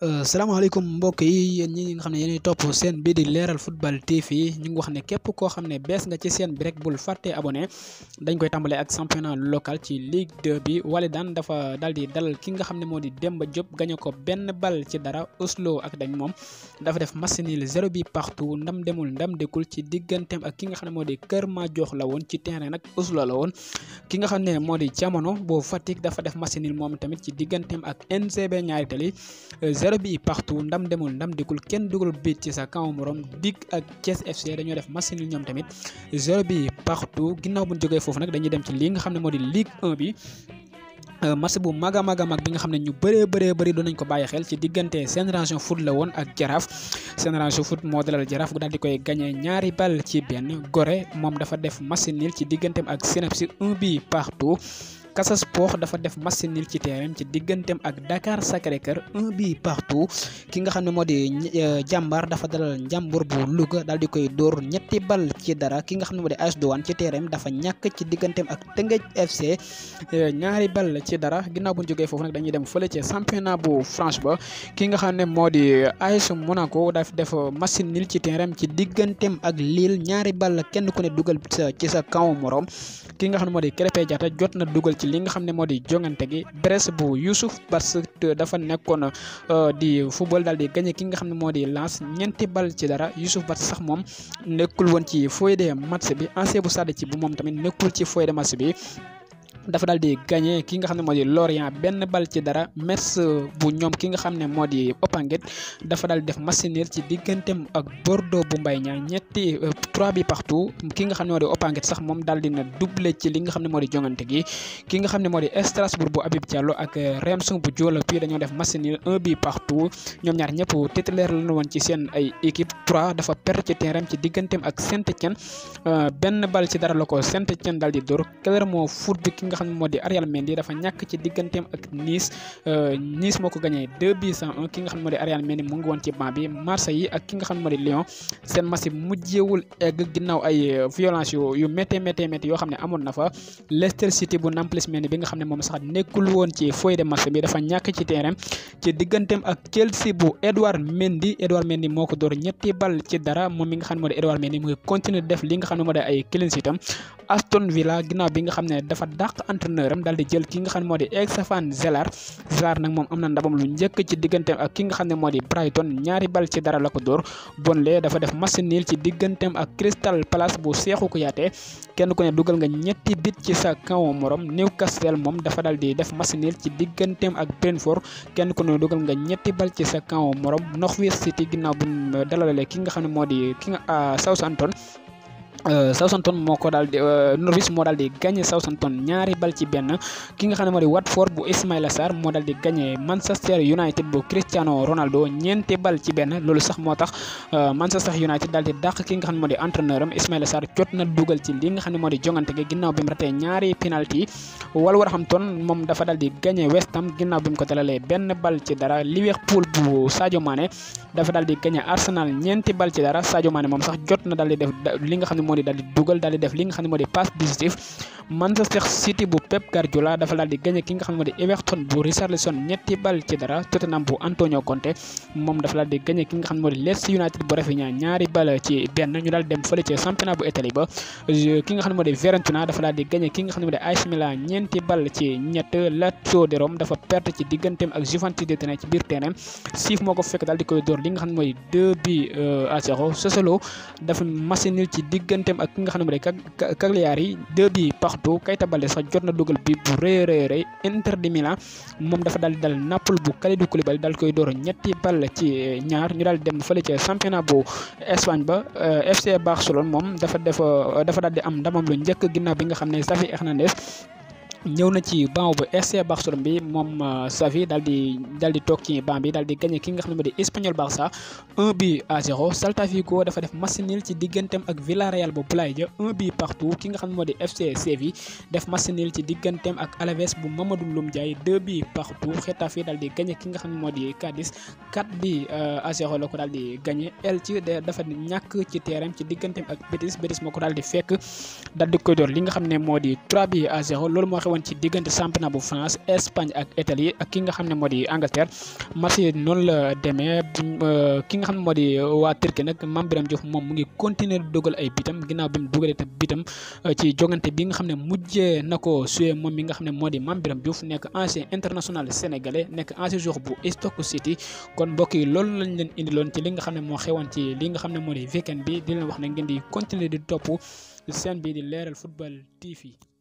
salaamaaleykum mbokk yi yéen ñi nga xam ne yéenay topp seen bii di leeral football TV ñu ngi wax ne képp koo xam ne bees nga ci seen bi rek bul fàtte abonné dañ koy tàmbalee ak championnat local ci Ligue 2 bi Walidane dafa daal di dalal ki nga xam ne moo di Demba Diop gañe ko benn bal ci dara Oslo ak dañ moom dafa def match nul zéro bi partout ndam demul ndam dekul ci digganteem ak ki nga xam ne moo di Kër Madior la woon ci terrain nag Oslo la woon ki nga xam ne moo di jamono boo Fatick dafa def match nul moom tamit ci digganteem ak NCB ñaari tali zéro bi partout ndam demul ndam dikul kenn dugal biit ci sa kaw morom dig ak Thiès FC dañoo def match nul ñoom tamit zéro bi partout ginnaaw bu ñu jógee foofu nag dañuy dem ci li nga xam ne moo di Ligue 1 bi match bu mag a mag a mag bi nga xam ne ñu bëree bëree bëri doon nañ ko bàyyi xel ci diggante Génération Foot la woon ak Jaraaf Génération Foot moo dalal Jaraaf daal di koy gagné ñaari bal ci benn Gorée moom dafa def match nul ci digganteem ak Synapse un bi partout. Casa Sport dafa def match nul ci terrain ci digganteem ak Dakar Sacré-Cœur un bi partout ki nga xam ne moo di jàmbaar dafa dalal njàmbur bu Louga daal di koy dóor ñetti bal ci dara ki nga xam ne moo di AS Douanes ci terrain dafa ñàkk ci digganteem ak Teungueth FC ñaari bal ci dara ginnaaw bu ñu jógee foofu nag dañuy dem fële ci championnat bu France ba ki nga xam ne moo di AS Monaco daf def match nul ci terrain ci digganteem ak Lille ñaari bal kenn ku ne dugal ci sa kaw morom ki nga xam ne moo di Krépin Diatta jot na dugal ci li nga xam ne moo di jongante gi Brest bu Youssouf parce que dafa nekkoon di football daal di gagné ki nga xam ne moo di Lens ñeenti bal ci dara Youssouf Bats sax moom nekkul woon ci feuille de match bi ancien bu Stade ci bu moom tamit nekkul ci feuille de match bi. dafa daal di gagné ki nga xam ne moo di Lorient benn bal ci dara Metz bu ñoom ki nga xam ne moo di Opanghet dafa daal di def match nul ci digganteem ak Bordeaux bu Mbaye Niang ñetti trois bi partout ki nga xam ne moo di Opanghet sax moom daal di na doublé ci li nga xam ne moo di jongante gi ki nga xam ne moo di Strasbourg bu Habib Diallo ak Reims bu Jolopi dañoo def match nul un bi partout ñoom ñaar ñëpp titulaire la woon ci seen ay équipe trois dafa perdre ci terrain ci digganteem ak Saint-Étienne benn bal ci dara la ko Saint-Étienne daal di dóor Clermont Foot bi ki nga xam ne moo di Arial Mendy dafa ñàkk ci digganteem ak Nice Nice moo ko gagné 2 buts à 1 ki nga xam ne moo di Arial Mendy mu ngi woon ci banc bi Marseille yi ak ki nga xam ne moo di Lyon seen match mujjewul egg ginnaaw ay violence yu yu métti métti métti yoo xam ne amoon na fa Leicester City bu Nampalys Mendy bi nga xam ne moom sax nekkul woon ci feuille de match bi dafa ñàkk ci terrain ci digganteem ak Chelsea bu Edouard Mendy Edouard Mendy moo ko door ñetti bal ci dara moom mi nga xam ne moo di Edouard Mendy mu ngi continuer def li nga xam ne moo di ay clean sheet am Aston Villa ginnaaw bi nga xam ne dafa dàq entraîneur am daal di jël ki nga xam ne moo di Stéphane Gerrard Gerrard nag moom am na ndamam lu njëkk ci digganteem ak ki nga xam ne moo di Brighton ñaari bal ci dara la ko dóor Burnley dafa def match nul ci digganteem ak Crystal Palace bu Cheikhou Kouyaté kenn ku ne dugal nga ñetti bit ci sa kaw morom Newcastle moom dafa daal di def match nul ci digganteem ak Brentford kenn ku ne dugal nga ñetti bal ci sa kaw morom Norwich City ginnaaw bu dalalee ki nga xam ne moo di ki nga Southampton Southampton moo ko daal di Norwich moo daal di gagné Southampton ñaari bal ci benn ki nga xam ne moo di Watford bu Ismaïla Sarr moo daal di gagné Manchester United bu Cristiano Ronaldo ñeenti bal ci benn loolu sax moo tax Manchester United daal di dàq ki nga xam ne moo di entraîneur am Ismaïla Sarr jot na dugal ci li nga xam ne moo di jongante gi ginnaaw bi mu ratee ñaari penalty Wolverhampton moom dafa daal di gagné West Ham ginnaaw bi mu ko dalalee benn bal ci dara Liverpool bu Sadio Mané dafa daal di gagné Arsenal ñeenti bal ci dara Sadio Mané moom sax jot na daal di def li nga xam ne moo di daal di dugal daal di def li nga xam ne moo di passe décisif Manchester City bu Pep Guardiola dafa daal di gagné ki nga xam ne moo di Everton bu Richarlison ñetti bal ci dara Tottenham bu Antonio Conte moom dafa daal di gagné ki nga xam ne moo di Leeds United bu Rafinha ñaari bal ci benn ñu daal dem fële ci championnat bu Italie ba ki nga xam ne moo di Fiorentina dafa daal di gagné ki nga xam ne moo di AC Milan ñeenti bal ci ñett Lazio de Rome dafa perte ci digganteem ak Juventus de Turin ci biir terrain siif moo ko fekk daal di koy door li nga xam ne mooy 2 bi à 0 Sassuolo dafa match nul ci digganteem ak ki nga xam ne moo di Cagliari 2 bi partout Keita Baldé sax jot na dugal bi bu rëy rëy rëy Inter de Milan moom dafa daal di dal Naples bu Kalidou Koulibaly daal koy door ñetti bal ci ñaar ñu daal dem fële ca championnat bu Espagne ba FC Barcelone moom dafa def dafa daal di am ndamam lu njëkk ginnaaw bi nga xam ne Xavi Hernandez ñëw na ci banc bu FC Barcelone bi moom Xavi daal di daal di toog ci banc bi daal di gagné ki nga xam ne moo di Espanyol Barça 1 bi à 0 Celta Vigo dafa def match nul ci digganteem ak Villarreal bu Boulaye Dia 1 bi partout ki nga xam ne moo di FC Séville def match nul ci digganteem ak Alaves bu Mamadou Loum Ndiaye 2 bi partout Getafe daal di gagné ki nga xam ne moo di Cadiz 4 bi à 0 la ko daal di gagné Elche dafa ñàkk ci terrain ci digganteem ak Betis Betis moo ko daal di fekk daal di koy door li nga xam ne moo di 3 bi à 0 loolu moo xew xewoon ci diggante championnat bu France Espagne ak Italie ak ki nga xam ne moo di Angleterre match yi noonu la demee ki nga xam ne moo di waa Turquie nag Mame Birame Diouf moom mu ngi continuer di dugal ay bitam ginnaaw bi mu dugalee tam bitam ci jogante bi nga xam ne mujjee na ko suyee moom mi nga xam ne moo di Mame Birame Diouf nekk ancien international sénégalais nekk ancien joueur bu Stoke City kon mbokk yi loolu lañ leen indiloon ci li nga xam ne moo xewoon ci li nga xam ne moo di weekend bi di leen wax ne ngeen di continuer di topp seen bi di leeral football TV